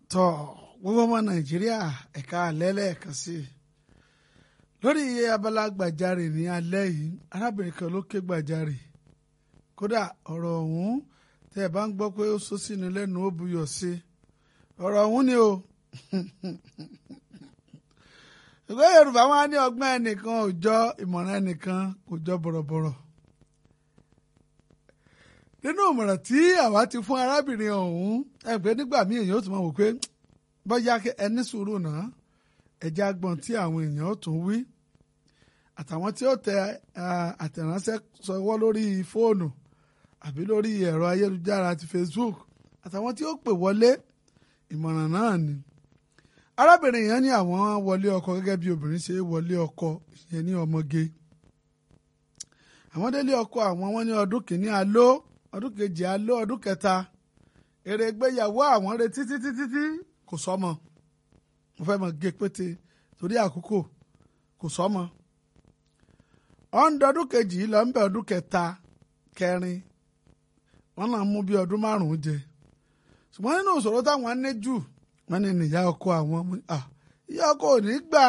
tọ gbogbo ọmọ nàìjíríà ẹ̀ka alẹ́ lẹ́ẹ̀kan sí i lórí iye abala gbàjarè ní alẹ́ yìí arábìnrin kan ló ké gbàjarè kódà ọ̀rọ̀ ọ̀hún tẹ́ ẹ bá ń gbọ́ pé ó sọ sínú lẹ́nu ó buyọ̀ sí ọ̀rọ̀ ọ̀hún ni o ìwé yorùbá wọn á ní ọgbọ́n ẹnìkan ò jọ ìmọ̀ràn ẹnìkan kò jọ bọ̀rọ̀bọ̀rọ̀ nínú ìmọ̀ràn tí àwa ti fún arábìnrin ọ̀hún ẹgbẹ́ nígbà míì èèyàn ó tún máa wò pé bọ́yá ẹni sùúrù náà ẹ̀jẹ̀ agbọ̀n tí àwọn èèyàn ó tún wí àtàwọn tí ó tẹ àtẹ̀ránṣẹ́ sọwọ́ lórí fóònù àbí lórí ẹ̀rọ ayélujára ti Facebook àtàwọn tí ó pè wọlé ìmọ̀ràn náà ni arábìnrin yẹn ní àwọn wọlé ọkọ gẹ́gẹ́ bí obìnrin ṣe wọlé ọkọ ìyẹn ní ọmọge àwọn délé ọkọ àwọn wọn ní ọdún kìíní aló ọdún kejì aló ọdún kẹta èrè ìgbéyàwó àwọn retí títí títí kò sọmọ mo fẹ́ mọ̀ gé pété torí àkókò kò sọmọ ọ̀ndọ̀ ọdún kejì lọ ń bẹ ọdún kẹta kẹrin wọn náà mú bí ọdún márùn-ún jẹ ṣùgbọ́n nínú ìṣòro táwọn ní jù wọ́n ní ìyá ọkọ àwọn ìyá ọkọ ò ní gbà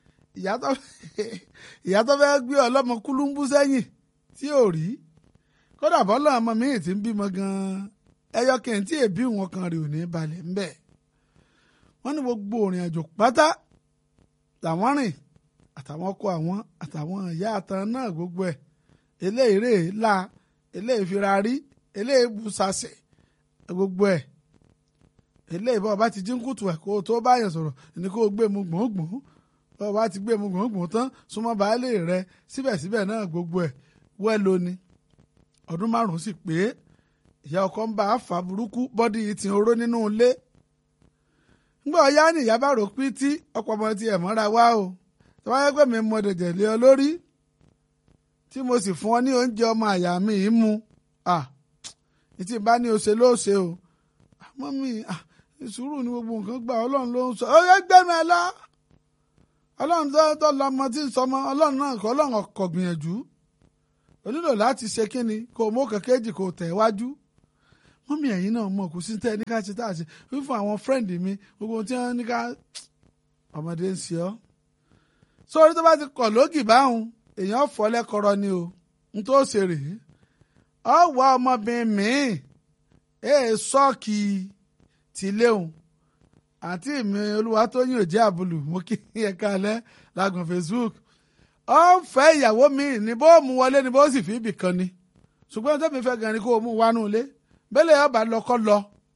ìyá tó fẹ́ gbé ọlọ́mọ kúlúńbú sẹ́yìn tí ò rí kódà bọ́lá ọmọ mi ti ń bímọ gan-an ẹyọ kẹ́hìn èbí wọn kan rè ò ní balẹ̀ ńbẹ̀ wọ́n ní gbogbo òrìn àjò pátá làwọn rìn àtàwọn ọkọ àwọn àtàwọn ìyá àtàn náà gbogbo ẹ̀ eléyìí rè é la eléyìí fira rí eléyìí busasẹ̀ gbogbo ẹ̀ eléyìí bọ́ọ̀ bá ti jí ń kùtù ẹ̀ kó o tó bá yẹn sọ̀rọ̀ ní kó o gbé mu gbòǹgbòǹ bọ́ọ̀ bá ti gbé mu gbòǹgbòǹ tán súnmọ́ baálé rẹ síbẹ̀síbẹ̀ náà gbogbo ẹ̀ wẹ́ lóni ọdún márùn-ún sì pé ìyá ọkọ ń bá a fà burúkú bọ́dí yìí ti oró nínú ilé ńgbà ọyá ni ìyá bá rò pín tí ọ̀pọ̀ ọmọ ti ẹ̀ mọ́ra wá o tí wọ́n yẹ pé mi mọ dẹ̀dẹ̀ lé ọ lórí tí mo sì fún ọ ní oúnjẹ ọmọ àyà mi yìí mu ah ìtì bá ní o ṣe ló ṣe o àmọ́ mi ah ìṣúrù ni gbogbo nǹkan gbà ọlọ́run ló ń sọ ó yẹ gbẹ́nu ẹ lọ ọlọ́run tó tó lọmọ tí ń sọmọ ọlọ́run náà kọ́ ọlọ́run ọkọ̀ gbìyànjú o nílò láti ṣe kínni kó o mú kẹ̀kẹ́jì kó o tẹ̀ wájú mọ́mí ẹ̀yin náà mọ̀ kò sí tẹ́ ẹ ní ká ṣe tá a ṣe fífún àwọn fírẹ́ǹdì mi gbogbo tí wọ́n ní ká ọmọdé ń ṣe ọ́ sórí tó bá ti kọ̀ lógì báhùn èèyàn fọ́ lẹ́kọ̀ọ́rọ́ ni o n tó ṣe rèé ọ wá ọmọbìnrin míì èè sọ́ọ̀kì tìléhùn àǹtí mi olúwa tó yìn òjẹ́ àbúlù mo kí ẹ káalẹ́ lágùn Facebook ọ ń fẹ́ ìyàwó mi ní bó mú wọlé ni bó sì fi ibì kan ni ṣùgbọ́n tó mi fẹ́ gan ni kó o mú wánú ilé bẹ́lẹ̀ ọba lọ kọ́ lọ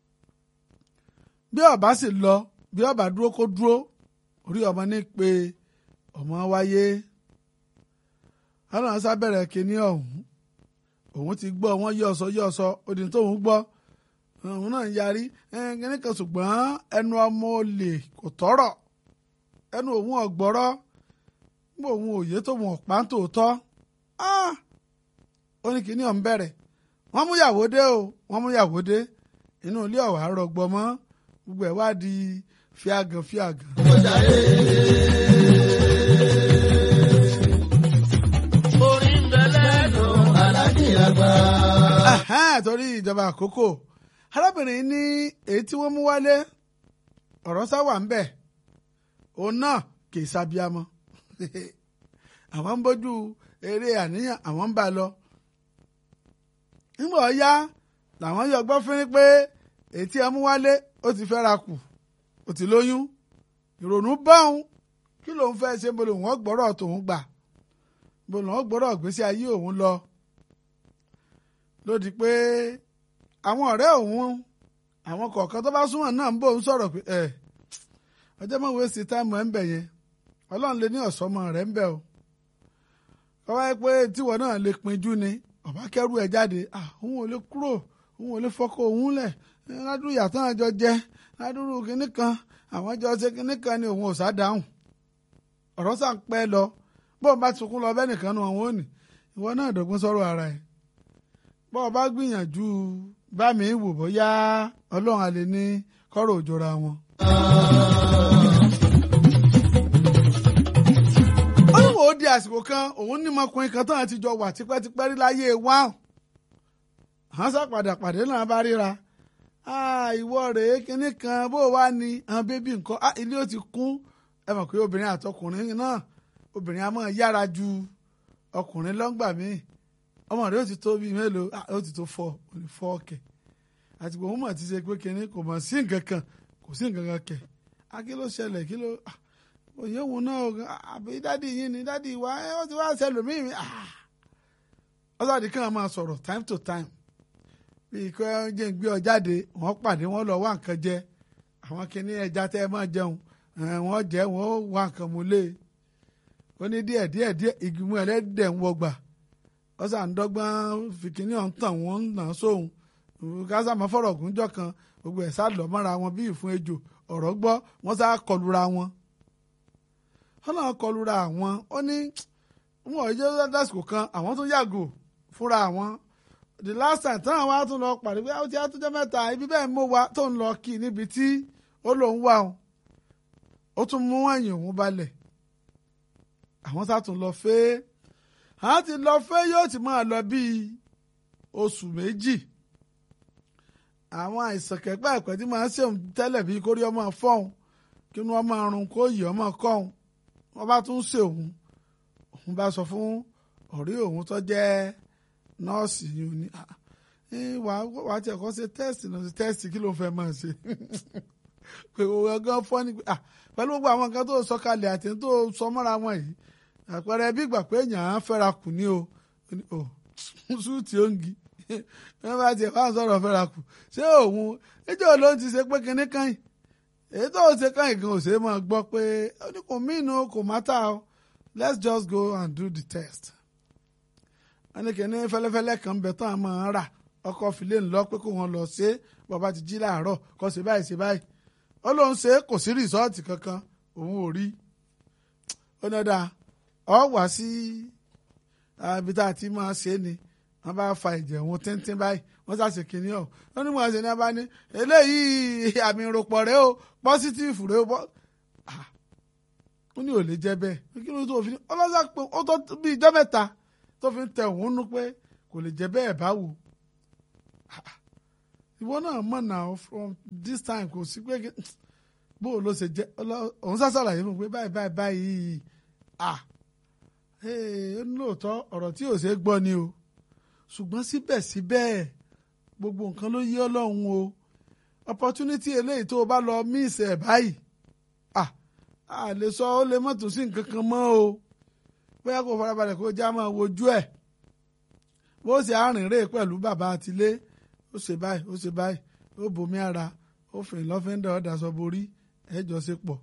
bí ọba sì lọ bí ọba dúró kó dúró orí ọmọ ní pé ọmọ wáyé ọlọ́run sábẹ̀rẹ̀ kínní ọ̀hún òun ti gbọ́ wọ́n yọ ọ̀sọ́ yọ ọ̀sọ́ odi tóun gbọ́ òun náà yarí kínní kan ṣùgbọ́n ẹnu ọmọ olè kò tọ́rọ̀ ẹnu òun ọ̀gbọ́rọ́ nígbà òun òye tóun ọ̀pá tòótọ́ ó ní kínní ọ̀hún bẹ̀rẹ̀ wọ́n mú yàwó dé o wọ́n mú yàwó dé inú ilé ọ̀wá rọgbọ mọ́ gbogbo ẹ̀ wá di fíagàn fíagàn. orin bẹ̀lẹ̀ dùn alájí àgbà. torí ìjọba àkókò arábìnrin ní èyí tí wọ́n mú wálé ọ̀rọ̀ sáwà ń bẹ̀ òun náà kì í sábíàmọ́ àwọn ń bójú eré àníyàn àwọn ń bá lọ nígbà ọ̀yá làwọn yọ gbọ́ fún pé ètí ẹ mú wálé ó ti fẹ́ ra kù ó ti lóyún ìrònú báwọn kí lòun fẹ́ ṣe bolo wọn gbọ́rọ̀ tòun gbà bolo wọn gbọ́rọ̀ gbèsè ayé òun lọ lódì pé àwọn ọ̀rẹ́ òun àwọn kọ̀ọ̀kan tó bá súnmọ́ náà ń bò ń sọ̀rọ̀ pé ẹ ọjọ́ mọ̀ wẹ́sì táìmù ẹ̀ ń bẹ̀ yẹn ọlọ́run lè ní ọ̀sọ́mọ rẹ̀ ń bẹ̀ o kọ́ wáyé pé tíwọ náà lè pinjú ni ọba kẹrù ẹ jáde òun ò lè kúrò òun ò lè fọkọ òun lẹ ládùúgbò yàtọ̀ àjọ jẹ ládùúgbò kínní kan àwọn jọ ṣe kínní kan ni òun ò sá dáhùn ọ̀rọ̀ sà ń pẹ́ lọ bọ́ọ̀ bá sunkún lọ bẹ́ẹ̀ nìkan nu àwọn òní ìwọ náà dọ̀gbọ́n sọ̀rọ̀ ara ẹ̀ bọ́ọ̀ bá gbìyànjú bá mi wò bóyá ọlọ́run àlè ní kọ́rọ̀ òjòra wọn. ó ní wò ó di àsìkò kan òun ní ọmọkùnrin kan tán àti jọ wà tipẹ́tipẹ́ rí láyé wa hàn sá padà pàdé náà bá ríra ìwọ rèé kinní kan bó wá ní àwọn bébí nǹkan ilé ó ti kún ẹ mọ̀ pé obìnrin àtọkùnrin náà obìnrin a máa yára ju ọkùnrin lọ́ngbà míì ọmọ rẹ ó ti tó bíi mélòó ó ti tó fọ òní fọ ọkẹ àti gbogbo mọ̀ ti ṣe pé kinní kò mọ̀ sí nǹkan kan kò sí nǹkan kan kẹ̀ á kí ló ṣẹlẹ̀ kí ló òye òun náà àbí dádì yín ni dádì wa ẹ ó ti wá ṣẹlòmíì mi ọ̀sàdì kan máa sọ̀rọ̀ time to time bíi kí wọ́n jẹ́ gbé ọ jáde wọ́n pàdé wọ́n lọ wá nǹkan jẹ àwọn kinní ẹja tẹ́ ẹ máa jẹun wọ́n jẹ́ wọ́n wá nǹkan mú lé ó ní díẹ̀ díẹ̀ díẹ̀ ìgbìmọ̀ ẹlẹ́dẹ̀ ń wọgbà ọ̀sà ń dọ́gbọ́n fìkínní ọ̀hún tàn wọ́n ń nà sóhun kásá máa fọ̀rọ̀ gúnjọ́ kan gbogbo ẹ̀ sá lọ mọ́ra wọn bí ìfún ejò ọ̀rọ̀ gbọ́ wọ́n sá kọlura wọn. wọ́n náà kọlura àwọn ó ní wọn ò jẹ́ lásìkò kan àwọn tó yàgò fúnra àwọn the last time táwọn wá tún lọ pàdé pé ó ti àtúnjẹ mẹ́ta ibi bẹ́ẹ̀ mú wa tó ń lọ kí níbi tí ó lòún wà ó ó tún mú ẹ̀yìn òun balẹ̀ àwọn sá tún lọ fẹ́ àwọn ti lọ fẹ́ yóò ti máa lọ bíi oṣù méjì àwọn àìsàn kẹ́pẹ́ ẹ̀pẹ́ tí máa ń ṣèun tẹ́lẹ̀ bíi kórí ọmọ fọ́hún kí wọ́n máa rún kó yìí ọmọ kọ́hún wọ́n bá tún ṣe òun òun bá sọ fún ọ̀rẹ́ òun tó jẹ́ nọ́ọ̀sì yìí ní wàá tiẹ̀ kọ́ ṣe tẹ́sì náà ṣe tẹ́sì kí ló fẹ́ máa ṣe pé òun ẹ̀gán fọ́ ni pẹ̀lú gbogbo àwọn nǹkan tó sọ kalẹ̀ àti tó sọ mọ́ra wọn yìí àpẹẹrẹ bí ìgbà pé èèyàn á fẹ́ra kù ní o ò súùtì òǹgì wọ́n bá tiẹ̀ fáwọn sọ̀rọ̀ fẹ́ra kù ṣé òun ẹjọ́ ló ń ti ṣe pé kinní kan yìí èyí tó ṣe kan yìí gan ò ṣe é máa gbọ́ pé ó ní kò mí inú kò mátà o let's just go and do the test. wọ́n ní kíní fẹ́lẹ́fẹ́lẹ́ kan bẹ̀ tán àmọ́ rà ọkọ̀ fìlẹ̀ ńlọ pé kó wọn lọ ṣe é bàbá ti jí láàárọ̀ kó ṣe báyìí ṣe báyìí ó lóun ṣe é kò sí rìsọ́ọ̀tì kankan òun ò rí ó ní ọ̀dà ọ wá sí ibi tá a ti máa ṣe é ni wọ́n bá fa ẹ̀jẹ̀ wọn tíntín báyìí wọ́n ṣàṣe kínní ọ̀ wọ́n ní wọ́n ṣe ní abá ní eléyìí àmì ìròpọ̀ rẹ o pọ́sítìfù rẹ o ó ní ò lè jẹ́ bẹ́ẹ̀ kí ló tó fi ní ọlọ́sà pé ó tó bí ijọ́ mẹ́ta tó fi ń tẹ òun nú pé kò lè jẹ́ bẹ́ẹ̀ báwo ìwọ náà mọ̀ náà from this time kò sí pé bó o ló ṣe jẹ́ òun sá ṣàlàyé fún un pé báyìí báyìí báyìí ah ó ní lóòótọ́ ọ̀rọ̀ tí ò ṣe é gbọ́ ni o ṣùgbọ́n síbẹ̀síbẹ̀ gbogbo nǹkan ló yí ọlọ́run o opportunity eléyìí tó o bá lọ miss ẹ̀ báyìí ah a lè sọ ó lè mọ̀tò sí nǹkan kan mọ́ o bóyá kò farabalẹ̀ kó já máa wojú ẹ̀ bó ṣe àrìnrè pẹ̀lú bàbá àtìlé ó ṣe báyìí ó ṣe báyìí ó bomi ara ó fìn lọ́fíńdà ọ̀dà sọ borí ẹ̀jọ̀ ṣe pọ̀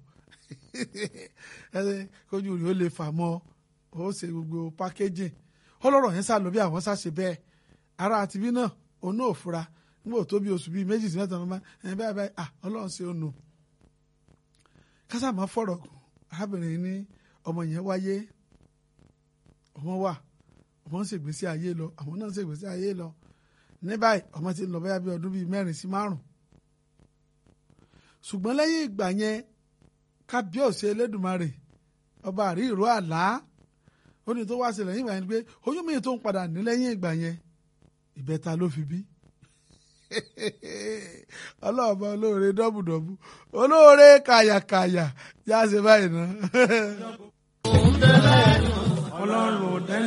kójú rí ó lè fà mọ́ ó ṣe gbogbo pákéjì ọlọ́rọ̀ yẹn sá lọ bí àwọn sá ṣe bẹ́ẹ̀ ara àti bí náà òun náà fura nígbà tó bí oṣù bíi méjì sí mẹ́ta ọmọ ẹ̀ báyìí báyìí à ọlọ́run ṣe ó nù. kásámà fọ̀rọ̀ gùn arábìnrin ní ọmọ yẹn wáyé ọmọ wà ọmọ ń ṣègbésí ayé lọ àwọn náà ń ṣègbésí ayé lọ ní báyìí ọmọ ti lọ bẹ́yà bí ọdún bíi mẹ́rin sí márùn. ṣùgbọ́n lẹ́yìn ìgbà yẹn kábíọ̀sì elédùnmarè ọba àrí ìró àlá ó ní tó wá sí lẹ́yìn ìgbà yẹn pé oyún mi tó ń padà ní lẹ́yìn ìgbà yẹn ìbẹ́ta ló fi bí ọlọ́ọ̀bá olóore dọ́bùdọ́bù olóore kàyàkàyà yá ṣe báyìí ná. òun bẹ̀rẹ̀ ọlọ́run ò dẹ́rẹ́.